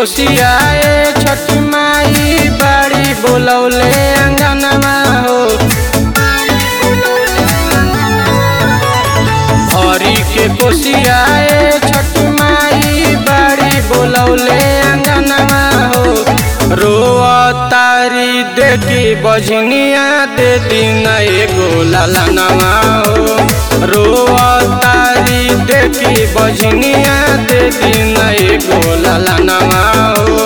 कोसियाए छठी माई बाड़ी बोलौले अंगनवा हो हरी के कोसियाए छठी माई बाड़ी बोलौले अंगनवा हो रोआ तारी देखी बजनिया दे दिन एगो ललनवा हो रोआ तारी देखी बजनिया दे दिन एगो ललनवा हो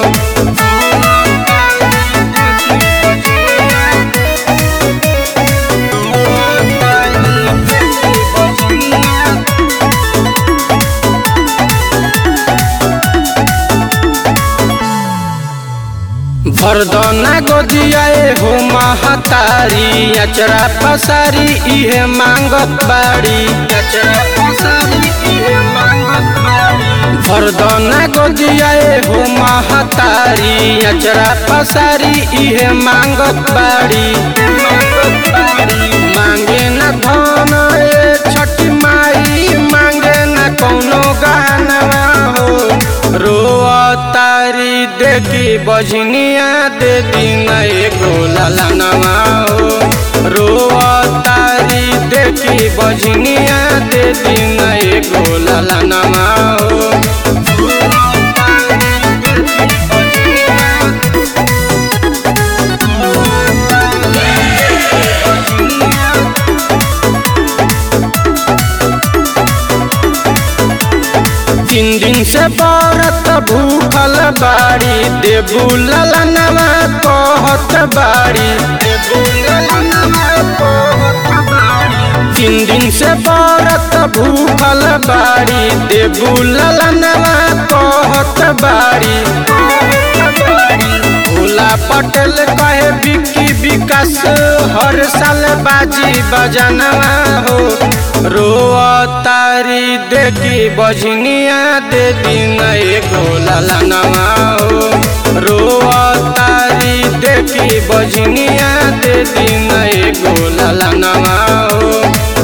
भरदना गोदियाए हो महतारी अचरा पसारी इहे मांगत बाड़ी अचरा पसारी इहे मांगत बाड़ी भरदना गोदियाए हो महतारी अचरा पसारी इहे मांगत बाड़ी मांगे न धन ए छठी माई मांगे न कौनो गहनवा हो रोआ तारी देखी बजनिया दे दिन एगो ललनवा हो रोआ तारी देखी बजनिया दे दिन एगो ललनवा हो तीन दिन से बरत भूखल बाड़ी देबू ललनवा कहत बाड़ी देबू ललनवा कहत बाड़ी तीन दिन से बरत भूखल बाड़ी देबू ललनवा कहत बाड़ी भोला पटेल कहे बिक्की विकास हर साल बाजी बजनवा हो रोआ तारी देखी बजनिया दे दिन एगो ललनवा हो रोआ तारी देखी बजनिया दे दिन एगो ललनवा हो